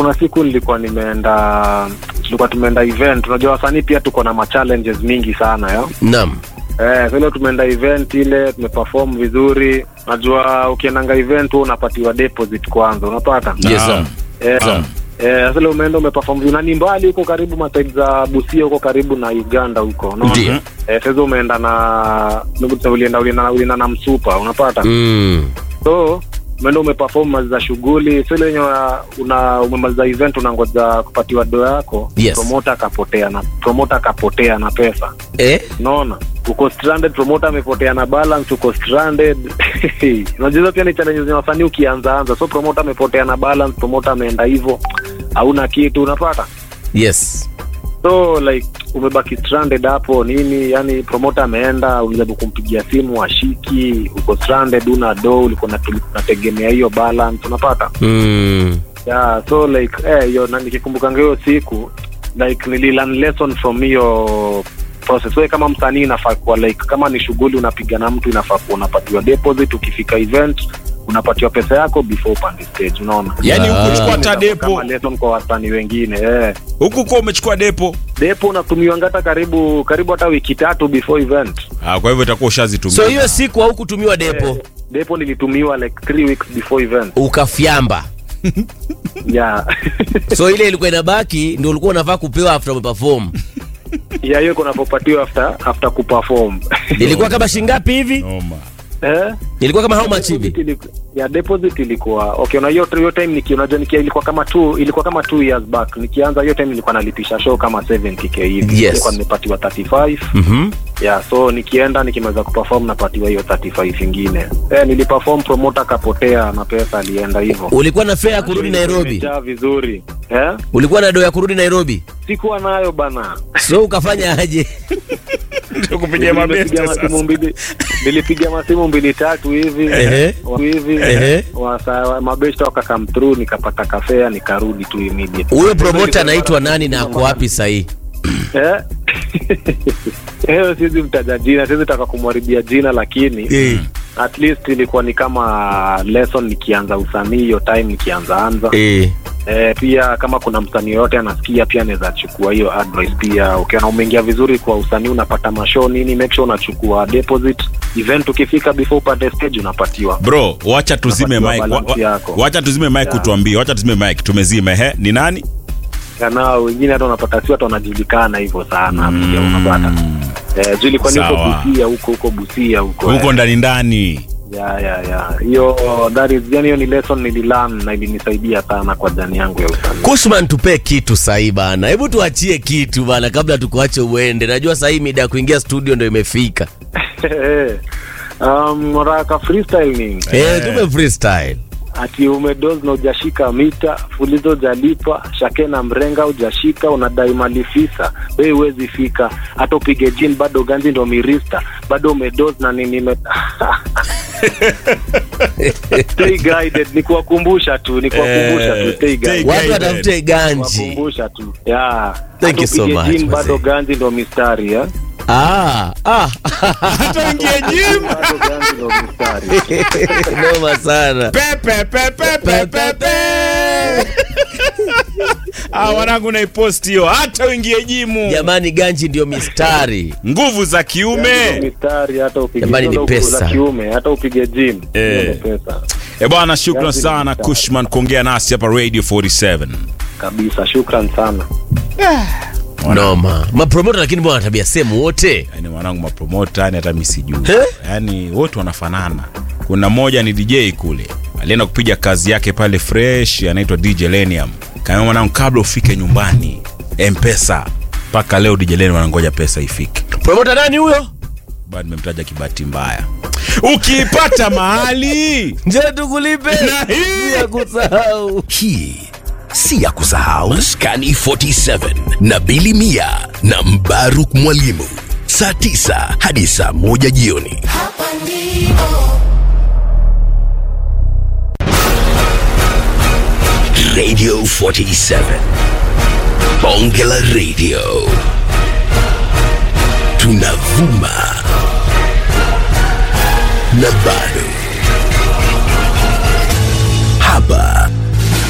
kuna siku nilikuwa nimeenda tulikuwa tumeenda event unajua wasanii pia tuko na machallenges mingi sana yo Naam. Eh, so ile tumeenda event ile tumeperform vizuri najua ukiendanga event huwa unapatiwa deposit kwanza unapata Yes, Naam. sir. Eh, Naam. eh, sasa ile umeenda umeperform vizuri na ni mbali huko karibu masaidi za Busia huko karibu na Uganda huko unaona? Ndio. Eh, sasa umeenda na ulienda ulienda ulienda na msupa unapata Mm. so umeenda umeperform maliza shughuli so ile yenye una umemaliza event unangoja kupatiwa do yako Yes. promoter akapotea na promoter akapotea na pesa Eh? unaona uko stranded promoter amepotea na balance uko stranded unajua hizo pia ni challenges za wasanii ukianza anza so promoter amepotea na balance promoter ameenda hivyo hauna kitu unapata Yes. so like umebaki stranded hapo nini yani promoter ameenda ulijaribu kumpigia simu ashiki uko stranded una do ulikuwa unatu- unategemea hiyo balance unapata Mm. yeah so like eh hiyo na nikikumbukanga hiyo siku like nililearn lesson from hiyo process wewe kama msanii inafaa kuwa like kama ni shughuli unapiga na mtu inafaa kuwa unapatiwa deposit ukifika event unapatiwa pesa yako before upande stage unaona Yaani Ah. hukuchukua hata kama depo lesson kwa wasanii wengine eh huku kuwa umechukua depo depo unatumiwanga hata karibu karibu hata wiki tatu before event ah, kwa hivyo itakuwa ushazitumia So hiyo siku haukutumiwa depo Eh, depo nilitumiwa like three weeks before event ukafyamba. yeah So ile ilikuwa inabaki ndio ulikuwa unafaa kupewa after umeperform. yeah hiyo kunapopatiwa after after kuperform Ilikuwa kama shingapi hivi? Noma. eh Ilikuwa kama how much Deposit hivi? iliku- ya deposit ilikuwa okay na hiyo hiyo time niki unajua nikia ilikuwa kama two ilikuwa kama two years back nikianza hiyo time nilikuwa nalipisha show kama 70k hivi Yes. nilikuwa nimepatiwa 35 Mhm. yeah so nikienda nikimaliza kuperform napatiwa hiyo 35 ingine eh niliperform promoter akapotea na pesa alienda hivyo Ulikuwa na fare ya kurudi Nairobi? Imejaa vizuri eh Ulikuwa na do ya kurudi Nairobi? sikuwa nayo bana So ukafanya aje? kupigia mabeste Nilipiga masimu sasa mbili nilipiga masimu mbili tatu hivi Ehe. wa- hivi Ehe. wasa mabeshta wakakam through nikapata kafea nikarudi tu immediate Huyo promoter anaitwa nani na ako wapi sahii? eh hiyo siwezi mtaja jina siwezi taka kumharibia jina lakini at least ilikuwa ni kama lesson nikianza usanii hiyo time nikianza anza Eh. eh, pia kama kuna msanii yoyote anasikia pia anaweza chukua hiyo advice pia ukiona umeingia vizuri kwa usanii unapata mashow nini make sure unachukua deposit event ukifika before upate stage unapatiwa bro wacha tuzime Unapatiwa mic wa, balance wa, yako. wacha tuzime mic Yeah. kutuambia wacha tuzime mic tumezime he ni nani na wengine hata unapata si watu wanajulikana hivyo sana pia unapata eh, juu ilikuwa ni huko Sawa. busia huko huko busia huko huko ndani ndani ya ya ya hiyo that is yani hiyo ni lesson nililearn na ilinisaidia sana kwa jani yangu ya usanii Kushman, tupee kitu sahii bana, hebu tuachie kitu bana, kabla tukuache uende. Najua sahii mida ya kuingia studio ndo imefika. um, raka freestyle nini Eh, tupe freestyle. ati umedoz na ujashika mita fulizo ujalipa shake na mrenga ujashika unadai malifisa we huwezi fika hata upige jin bado ganzi ndo mirista bado umedoz na nini me... stay guided ni kuwakumbusha tu ni kuwakumbusha tu stay stay guided Watu Guided. watafute ganji. kuwakumbusha tu yeah. Thank you so Hata upige much, gym, bado mzee. ganzi ndo mistari ya Ah, ah. hata ingie gym bado ganzi ndo mistari Noma sana. pepe pepe pepe pe ah wanangu naipost hiyo hata uingie jimu Jamani, ganji ndio mistari. nguvu za Ndo kiume mistari hata upige Jamani, ni ndo nguvu za pesa. kiume hata upige gym Eh. Hiyo ndo pesa e bwana shukran Ganzi ni sana mistari. kushman kuongea nasi hapa radio 47 kabisa shukran sana Noma. Mapromota lakini bwana tabia semu wote. yani mwanangu mapromota yani hata mi sijui Eh? yani wote wanafanana kuna mmoja ni dj kule alienda kupiga kazi yake pale fresh anaitwa dj lenium kaambia mwanangu kabla ufike nyumbani mpesa mpaka leo dj lenium anangoja pesa ifike Promota nani huyo? bado nimemtaja kibahati mbaya ukiipata mahali Njoo tukulipe. Na hii- Ya kusahau. hii si ya kusahau maskani 47 na bili mia na mbaruk mwalimu saa 9 hadi saa 1 jioni Hapa ndipo radio 47 bonge la radio tunavuma na bado